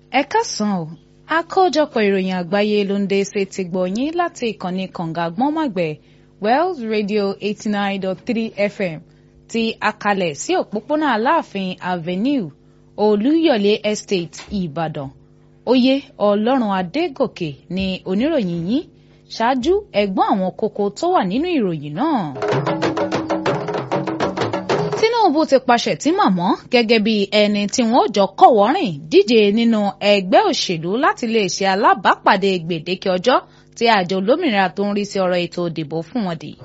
ẹ káàsán o àkójọpọ̀ ìròyìn àgbáyé ló ń dé ṣe ti gbọ̀nyìn láti ìkànnì kànga gbọ́nmọ̀gbẹ̀ wells radio eighty nine dot three fm ti akalẹ̀ sí òpópónà aláàfin avenue olúyọ̀lé estate ìbàdàn oyè ọlọ́run adégòkè ni oníròyìn yín ṣáájú ẹ̀gbọ́n àwọn kókó tó wà nínú ìròyìn náà. tinubu ti pàṣẹ tí màmọ́ gẹ́gẹ́ bí ẹni tí wọ́n jọ kọ̀wọ́rìn díje nínú ẹgbẹ́ òṣèlú láti lè ṣe alábàápàdé gbèdéke ọjọ́ tí àjọ olómìnira tó ń rí sí ọ̀rọ̀ ètò ìdìbò fún wọn dì.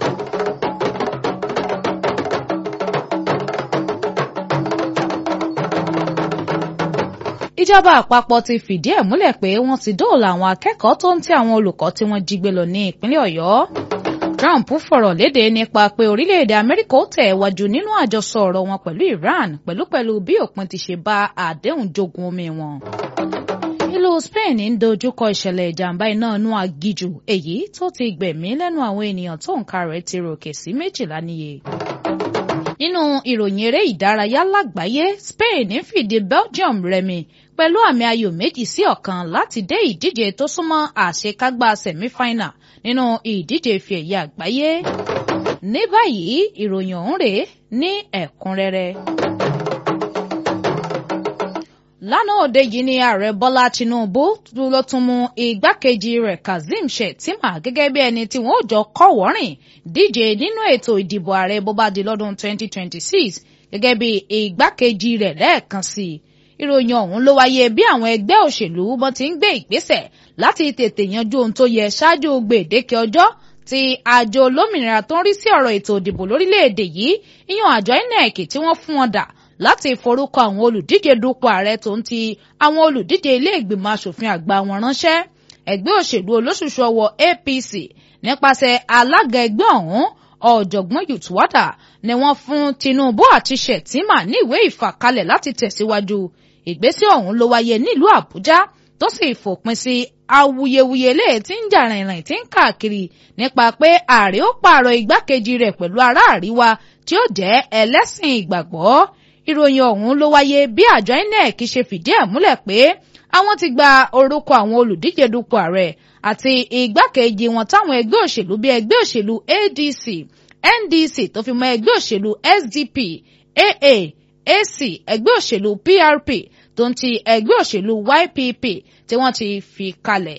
ìjọba àpapọ̀ ti fìdí ẹ̀ múlẹ̀ pé wọ́n ti dóòlà àwọn akẹ́kọ̀ọ́ tó ń tí àwọn olùkọ́ tí wọ́n jí gbé lọ ní ìpínlẹ̀ ọ̀yọ́. Trump fọ̀rọ̀ léde nípa pé orílẹ̀-èdè Amẹ́ríkà ó tẹ̀ wájú nínú àjọsọ ọ̀rọ̀ wọn pẹ̀lú Iran pẹ̀lúpẹ̀lú bí òpin ti ṣe bá àdéhùn jogun omi wọn. ìlú Spain ń dojúkọ ìṣẹ̀lẹ̀ ìjàmbá iná inú agijù èyí tó ti gbẹ̀mí lẹ́nu àwọn ènìyàn tó nǹka rẹ̀ ti ròkè sí méjìlá níye nínú ìròyìn eré ìdárayá lágbàáyé Spain ń fìdí Belgium rẹmi pẹ̀lú àmì ayò méjì sí ọ̀kan láti dé ìdíje tó súnmọ́ àṣekágbá sẹ̀mífáínà nínú ìdíje ife ẹ̀yẹ àgbáyé. ní báyìí ìròyìn ọ̀hún rèé ní ẹ̀kúnrẹ́rẹ́. lánàá òde yìí ni ààrẹ bọ́lá tinubu ló tún mú igbákejì rẹ̀ kazeem shettima gẹ́gẹ́ bí ẹni tí wọ́n jọ kọ́wọ́rìn díje nínú ètò ìdìbò ààrẹ bó bá di lọ́dún 2026 gẹ́gẹ́ bí igbákejì rẹ̀ lẹ́ẹ̀kan sí i ìròyìn ọ̀hún ló wáyé bí àwọn ẹgbẹ́ òṣèlú wọn ti ń gbé ìgbésẹ̀ láti tètè yanjú ohun tó yẹ ṣáájú gbèdéke ọjọ́ tí àjọ olómìnira tó ń rí sí ọ̀rọ̀ ètò ìdìbò lórílẹ̀‐èdè yìí ìyàn àjọ INEC tí wọ́n fún wọn dà láti forúkọ àwọn olùdíje dupò ààrẹ tó ń ti àwọn olùdíje ilé ìgbìmọ̀ asòfin àgbà wọn ránṣẹ́ ẹgbẹ́ òṣèlú olóṣùṣù ọwọ́ APC nípasẹ̀ alága ẹgbẹ́ ọ̀hún ọ̀jọ̀gbọ́n Yùtúwádà ni wọ́n fún Tinubu àti Shettima ní ìwé ìfàkalẹ̀ láti tẹ̀síwájú ìgbésẹ̀ ọ̀hún ló wáyé nílùú Àbújá tó sì fòpin sí awuyewuye lè tí ń jà rìnrìn tí ń káàkiri nípa pé ààrẹ ó pààrọ̀ igbákejì rẹ̀ pẹ̀lú ará àríwá tí ó jẹ́ ẹlẹ́sìn ìgbàgbọ́ ìròyìn ọ̀hún ló wáyé bí àjọ INEC ṣe fìdí ẹ̀ múlẹ̀ pé àwọn ti gba orúkọ àwọn olùdíje dupò ààrẹ àti igbákejì wọn táwọn ẹgbẹ́ òṣèlú bíi ẹgbẹ́ òṣèlú ADC NDC tó fi mọ́ ẹgbẹ́ òṣèlú SDP AA AC ẹgbẹ́ òṣèlú PRP tó ń ti ẹgbẹ́ òṣèlú YPP tí wọ́n ti fi kalẹ̀.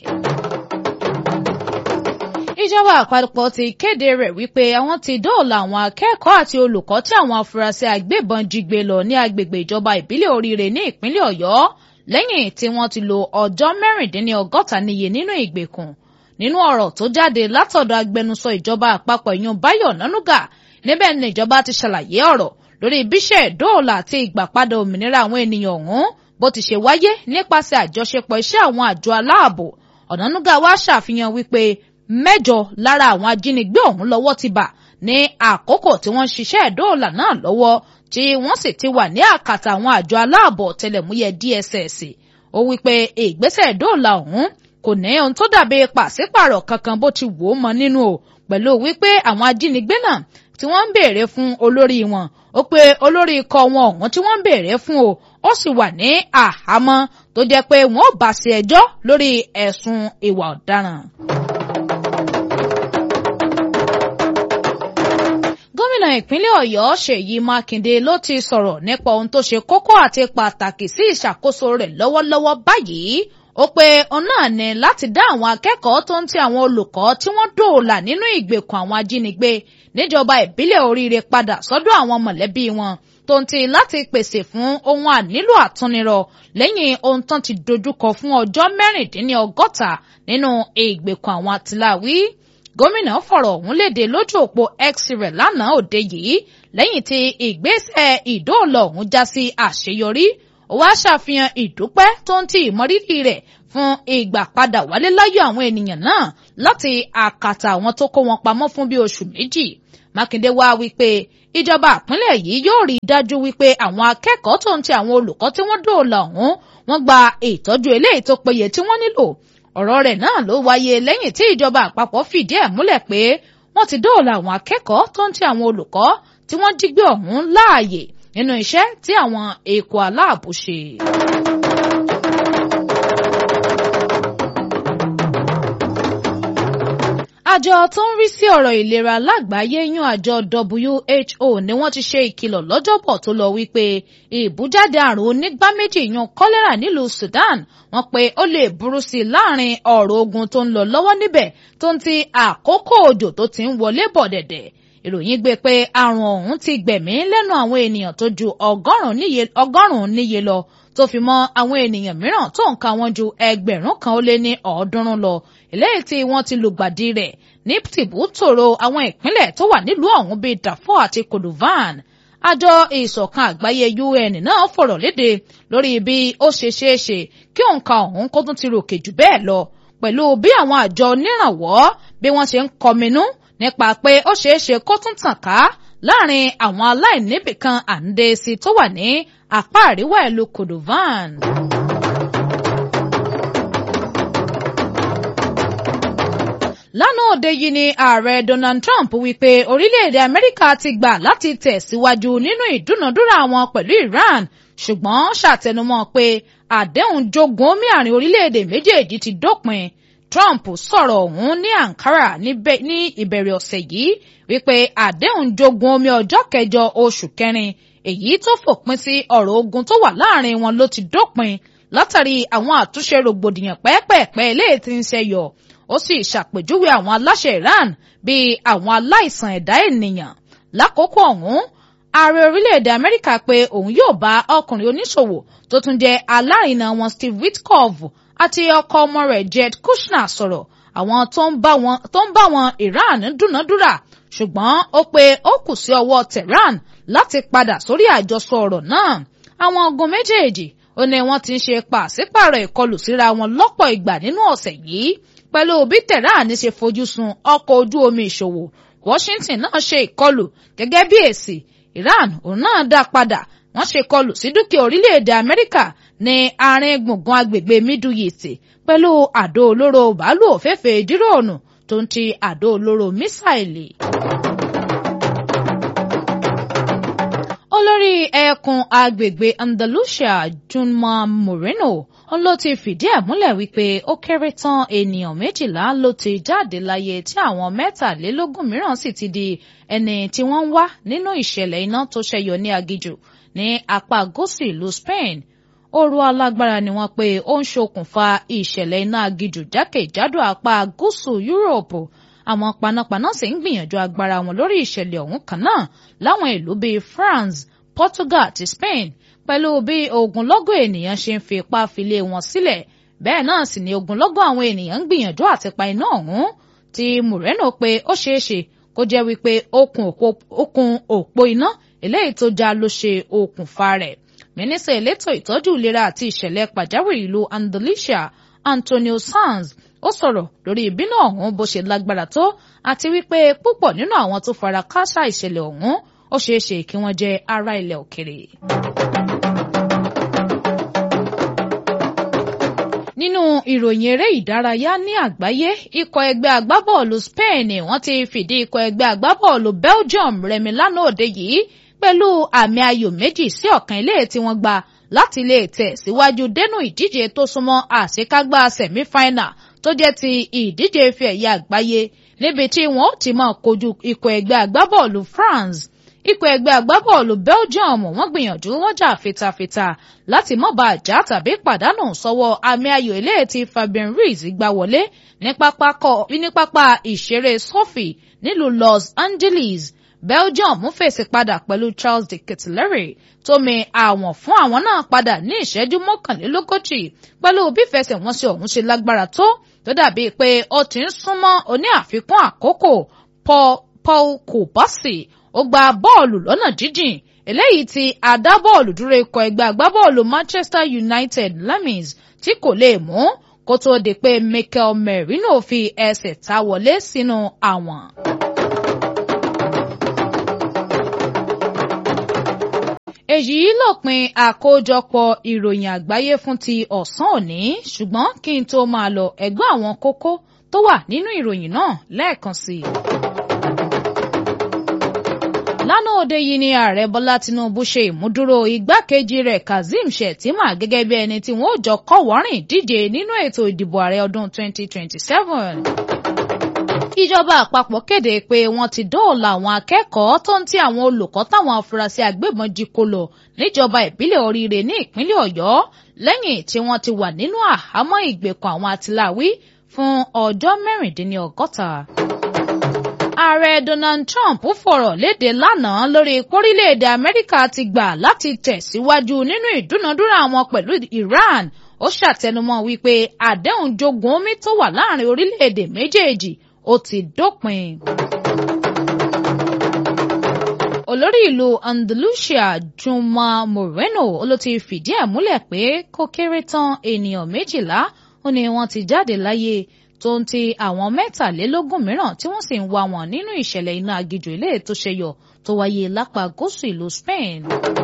ìjọba àpapọ̀ ti kéde rẹ̀ wípé àwọn ti dóòlà àwọn akẹ́kọ̀ọ́ àti olùkọ́ tí àwọn afurasí agbébọn jí gbé lọ ní agbègbè ìjọba ìbílẹ̀ oríire ní ìpínlẹ̀ ọ̀yọ́ lẹ́yìn tí wọ́n ti lo ọjọ́ mẹ́rìndínlọ́gọ́ta níye nínú ìgbèkùn nínú ọ̀rọ̀ tó jáde látọ̀dọ̀ agbẹnusọ ìjọba àpapọ̀ ìyún Báyọ̀ Nánúgà níbẹ̀ ni ìjọba ti ṣàlàyé ọ̀rọ̀ lórí bíṣẹ̀ dóòlà àti ìgbàpadà òmìnira àwọn ènìyàn ọ̀hún bó ti ṣe wáyé nípasẹ̀ àjọṣepọ̀ iṣẹ́ àwọn àjọ aláàbò Ọ̀nànúgà wá ṣàfihàn wípé mẹ́jọ lára àwọn ajínigbé ọ̀hún lọ́wọ́ ti bà ní àkókò tí wọ́n ṣiṣẹ́ dóòlà náà lọ́wọ́ tí wọ́n sì ti wà ní àkàtà àwọn àjọ aláàbò ọ̀tẹlẹ̀múyẹ́ DSS ó wípé ìgbésẹ̀ dóòlà ọ̀hún kò ní ohun tó dàbí pàṣípàrọ̀ kankan bó ti wò ó mọ nínú o pẹ̀lú wípé àwọn ajínigbé náà tí wọ́n ń béèrè fún olórí wọn ó pé olórí ikọ̀ wọn ọ̀hún tí wọ́n ń béèrè fún o ó sì wà ní àhámọ́ tó jẹ́ pé wọ́n ò bá sí ẹjọ́ lórí ẹ̀sùn ìwà ọ̀daràn. gómìnà ìpínlẹ̀ ọ̀yọ́ ṣèyí mákindé ló ti sọ̀rọ̀ nípa ohun tó ṣe kókó àti pàtàkì sí ìṣàkóso rẹ̀ lọ́wọ́lọ́wọ́ báyìí ó pé òun náà ní láti dá àwọn akẹ́kọ̀ọ́ tó ń ti àwọn olùkọ́ tí wọ́n dòòlà nínú ìgbèkùn àwọn ajínigbé níjọba ìbílẹ̀ oríire padà sọ́dọ̀ àwọn mọ̀lẹ́bí wọn tó ń ti láti pèsè fún ohun ànílò àtúnirọ̀ lẹ́yìn ohun tán ti dojúkọ fún ọjọ́ mẹ́rìndínlọ́gọ́ta nínú ìgbèkùn àwọn àtìláwí gómìnà fọ̀rọ̀ ọ̀hún léde lójú òpó x rẹ̀ lánàá òde yìí lẹ́yìn tí ìgbésẹ̀ ìdóòlà ọ̀hún já sí àṣeyọrí ó wá ṣàfihàn ìdúpẹ́ tó ń ti ìmọrírì rẹ̀ fún ìgbà padà wálé láyọ̀ àwọn ènìyàn náà láti àkàtà àwọn tó kó wọn pamọ́ fún bí oṣù méjì mákindé wá wípé ìjọba ìpínlẹ̀ yìí yóò rí i dájú wípé àwọn akẹ́kọ̀ọ́ tó ń ti àwọn olùkọ́ tí wọ́n dóòlà ọ̀hún wọ́n gba ìtọ́jú eléyìí tó péye tí wọ́n nílò ọ̀rọ̀ rẹ̀ náà ló wáyé lẹ́yìn tí ìjọba àpapọ̀ fìdí ẹ̀ múlẹ̀ pé wọ́n ti dóòlà àwọn akẹ́kọ̀ọ́ tó ń ti àwọn olùkọ́ tí wọ́n jí gbé ọ̀hún láàyè nínú iṣẹ́ tí àwọn èkó aláàbò ṣe. àjọ tó ń rí sí ọ̀rọ̀ ìlera lágbàáyé yún àjọ WHO ni wọ́n ti ṣe ìkìlọ̀ lọ́jọ́bọ̀ tó lọ wípé ìbújáde àrùn onígbá méjì yún kọ́lẹ́rà nílùú Sudan wọ́n pé ó lè burú sí i láàrin ọ̀rọ̀ ogun tó ń lọ lọ́wọ́ níbẹ̀ tó ń ti àkókò òjò tó ti ń wọlé bọ̀ dẹ̀dẹ̀ ìròyìn gbé pé àrùn ọ̀hún ti gbẹ̀mí lẹ́nu àwọn ènìyàn tó ju ọgọ́rùn-ún níye lọ tó fi mọ́ àwọn ènìyàn mìíràn tó ń ka wọn ju ẹgbẹ̀rún kan ó lé ní ọ̀ọ́dúnrún lọ eléyìí tí wọ́n ti lùgbàdì rẹ̀ ní tìbútòrò àwọn ìpínlẹ̀ tó wà nílùú ọ̀hún bíi Darfur àti Kordovan àjọ ìṣọ̀kan àgbáyé UN náà fọ̀rọ̀ léde lórí bí ó ṣe ṣeé ṣe kí òǹkà ọ̀hún kó tún ti ròkè jù bẹ́ẹ̀ lọ pẹ̀lú bí àwọn àjọ onírànwọ́ bí wọ́n ṣe ń kọminú nípa pé ó ṣeé ṣe kó tún tàn ká láàrin àwọn aláìníbìkan àǹdẹ̀ẹ́sì tó wà ní apá àríwá ìlú Kordovan. lánàá òde yìí ni ààrẹ Donald Trump wípé orílẹ̀-èdè Amẹ́ríkà ti gbà láti tẹ̀síwájú nínú ìdúnàdúrà wọn pẹ̀lú Iran ṣùgbọ́n ṣàtẹnumọ́ pé àdéhùn jogun omi àárín orílẹ̀-èdè méjèèjì ti dópin Trump sọ̀rọ̀ ọ̀hún ní Ankara ní ìbẹ̀rẹ̀ ọ̀sẹ̀ yìí wípé àdéhùn jogun omi ọjọ́ kẹjọ oṣù kẹrin èyí tó fòpin sí ọ̀rọ̀ ogun tó wà láàrin wọn ló ti dópin látàrí àwọn àtúnṣe rògbòdìyàn pẹ́ẹ́pẹ́ẹ́pẹ́ eléyìí tí ń ṣẹyọ ó sì ṣàpèjúwe àwọn aláṣẹ Iran bíi àwọn aláìsàn ẹ̀dá ènìyàn lákòókò ọ̀hún ààrẹ orílẹ̀-èdè Amẹ́ríkà pé òun yóò bá ọkùnrin oníṣòwò tó tún jẹ́ alárinà wọn Steve Witkoff àti ọkọ ọmọ rẹ̀ Jed Kushner sọ̀rọ̀ àwọn tó ń bá wọn Iran dúnàdúrà ṣùgbọ́n ó pé ó kù sí ọwọ́ Tehran láti padà sórí àjọsọ ọ̀rọ̀ náà àwọn ogun méjèèjì ó ní wọ́n ti ń ṣe pàṣípààrọ̀ ìkọlù síra wọn lọ́pọ̀ ìgbà nínú ọ̀sẹ̀ yìí pẹ̀lú bí Tehran ṣe fojú sun ọkọ̀ ojú omi ìṣòwò Washington náà ṣe ìkọlù gẹ́gẹ́ bí èsì Iran òun náà dá padà wọ́n ṣe ìkọlù sí dúkìá orílẹ̀-èdè Amẹ́ríkà ní àárín gbùngbùn agbègbè Middle East pẹ̀lú àdó olóró bàálù òféèfé díròònù tó ń ti àdó olóró mísáìlì. olórí ẹkùn agbègbè Andalusia Junma Moreno ló ti fìdí ẹ̀ múlẹ̀ wípé ó kéré tán ènìyàn méjìlá ló ti jáde láyé tí àwọn mẹ́tàlélógún mìíràn sì ti di ẹni tí wọ́n ń wá nínú ìṣẹ̀lẹ̀ iná tó ṣẹyọ ní aginjù ní apá gúúsù ìlú Spain ooru alágbára ni wọ́n pé ó ń ṣokùnfà ìṣẹ̀lẹ̀ iná aginjù jákèjádò apá gúúsù Yúróòpù àwọn panápaná sì ń gbìyànjú agbára wọn lórí ìṣẹ̀lẹ̀ ọ̀hún kan náà láwọn ìlú bíi France Portugal àti Spain pẹ̀lú bí ogunlọ́gọ̀ ènìyàn ṣe ń fi ipá filé wọn sílẹ̀ bẹ́ẹ̀ náà sì ni ogunlọ́gọ̀ àwọn ènìyàn ń gbìyànjú àti pa iná ọ̀hún tí Moreno pé ó ṣeé ṣe kó jẹ́ wípé okùn òpó iná eléyìí tó já ló ṣe okùnfà rẹ̀ mínísítà elétò ìtọ́jú ìlera àti ìṣẹ̀lẹ̀ pàjáwìrì ìlú Andalusia Antonio Sanz ó sọ̀rọ̀ lórí ìbínú ọ̀hún bó ṣe lágbára tó àti wípé púpọ̀ nínú àwọn tó fara káásá ìṣẹ̀lẹ̀ ọ̀hún ó ṣeé ṣe kí wọ́n jẹ́ ará ilẹ̀ òkèrè. nínú ìròyìn eré ìdárayá ní àgbáyé ikọ̀ ẹgbẹ́ agbábọ́ọ̀lù Spain wọ́n ti fìdí ikọ̀ ẹgbẹ́ agbábọ́ọ̀lù Belgium rẹmi lánàá òde yìí pẹ̀lú àmì ayò méjì sí ọ̀kan ilé tí wọ́n gba láti lè tẹ̀ síwájú dénú ìdíje tó súnmọ́ àṣekágbá sẹ̀mífáínà tó jẹ́ ti ìdíje ife ẹ̀yẹ àgbáyé níbi tí wọ́n ti máa kojú ikọ̀ ẹgbẹ́ agbábọ́ọ̀lù France ikọ̀ ẹgbẹ́ agbábọ́ọ̀lù Belgium wọ́n gbìyànjú wọ́n jà fitafita láti má bàa já tàbí pàdánù sọ́wọ́ àmì ayò eléyìí tí Fabien Ruiz gbá wọlé ní pápá ìṣeré Sophie nílùú Los Angeles Belgium fèsì padà pẹ̀lú Charles de Ketelaere tó mi àwọn fún àwọn náà padà ní ìṣẹ́jú mọ́kànlélógójì pẹ̀lú bí ìfẹsẹ̀wọnsẹ̀ ọ̀hún ṣe lágbára tó tó dàbí pé ó ti ń súnmọ́ oní àfikún àkókò Paul Kobasi ó gba bọ́ọ̀lù lọ́nà jíjìn eléyìí tí adábọ́ọ̀lù dúró ikọ̀ ẹgbẹ́ agbábọ́ọ̀lù Manchester United Lamis tí kò lè mú kó tó di pé Mikel Merino fi ẹsẹ̀ ta wọlé sínú àwọn. èyí lópin àkójọpọ̀ ìròyìn àgbáyé fún ti ọ̀sán òní ṣùgbọ́n kí n tó máa lọ ẹ̀gbọ́n àwọn kókó tó wà nínú ìròyìn náà lẹ́ẹ̀kan sí i. lánàá òde yìí ni ààrẹ bọ́lá tinubu ṣe ìmúdúró igbákejì rẹ̀ kazeem shettima gẹ́gẹ́ bí ẹni tí wọ́n ó jọ kọ́wọ́rìn díje nínú ètò ìdìbò ààrẹ ọdún 2027 ìjọba àpapọ̀ kéde pé wọ́n ti dóòlà àwọn akẹ́kọ̀ọ́ tó ń ti àwọn olùkọ́ táwọn afurasí agbébọn jí kó lọ níjọba ìbílẹ̀ oríire ní ìpínlẹ̀ ọ̀yọ́ lẹ́yìn tí wọ́n ti wà nínú àhámọ́ ìgbèkùn àwọn àtìláwí fún ọjọ́ mẹ́rìndínlọ́gọ́ta. ààrẹ donald trump fọ̀rọ̀ léde lánàá lórí pórílẹ̀-èdè amẹ́ríkà ti gbà láti tẹ̀síwájú nínú ìdúnadúrà wọn pẹ̀lú iran ó ṣàtẹnumọ́ wípé àdéhùn jogun omi tó wà láàrin orílẹ̀-èdè méjèèjì ó ti dópin. olórí ìlú andalusia juma moreno ló ti fìdí ẹ̀ múlẹ̀ pé kó kéré tán ènìyàn méjìlá ó ní wọ́n ti jáde láyé tó ń ti àwọn mẹ́tàlélógún mìíràn tí wọ́n sì ń wá wọn nínú ìṣẹ̀lẹ̀ iná agijù ilé tó ṣẹyọ tó wáyé lápá gúúsù ìlú spain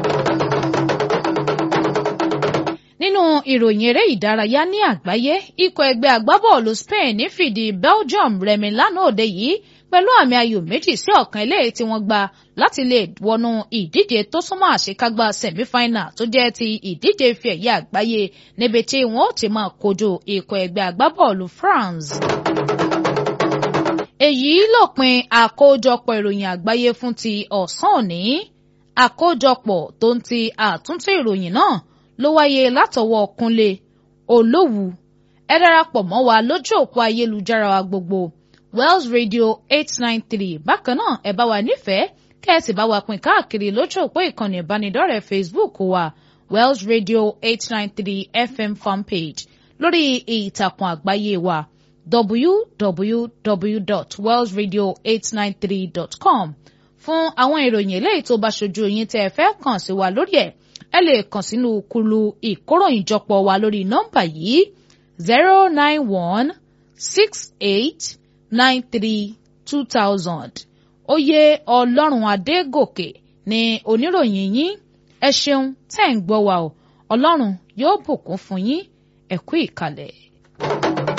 nínú ìròyìn eré ìdárayá ní àgbáyé ikọ̀ ẹgbẹ́ agbábọ́ọ̀lù Spain fìdí Belgium rẹmi lánàá òde yìí pẹ̀lú àmì ayò méjì sí ọ̀kan eléyìí tí wọ́n gba láti lè wọnú ìdíje tó súnmọ́ àṣekágbá semi-final tó jẹ́ ti ìdíje ife ẹ̀yẹ àgbáyé níbi tí wọ́n ó ti máa kojú ikọ̀ ẹgbẹ́ agbábọ́ọ̀lù France. èyí lópin àkójọpọ̀ ìròyìn àgbáyé fún ti ọ̀sán òní àkójọpọ̀ tó ń ti àtúntò ìròyìn náà ló wáyé látọwọ́ Kúnlé Olówù ẹ darapọ̀ mọ́ wa lójú òpó ayélujára wa gbogbo Wells Radio eight nine three bákan náà ẹ bá wa nífẹ̀ẹ́ kẹ́ẹ̀sì bá wa pín káàkiri lójú òpó ìkànnì ìbánidọ́rẹ̀ẹ́ Facebook wa Wells Radio eight nine three FM fanpage lórí ìtàkùn àgbáyé wa www.wellsradio893.com fún àwọn ìròyìn eléyìí tó bá ṣojú yín tẹ́ ẹ fẹ́ kàn sí wa lórí ẹ̀ ẹ lè kàn sínú kulu ìkóròyìnjọpọ̀ wa lórí nọ́mbà yìí zero nine one six eight nine three two thousand oyè ọlọ́run adégòkè ni oníròyìn yín ẹ ṣeun tẹ́ ń gbọ́ wa o ọlọ́run yóò bùkún fún yín ẹ kú ìkàlẹ̀.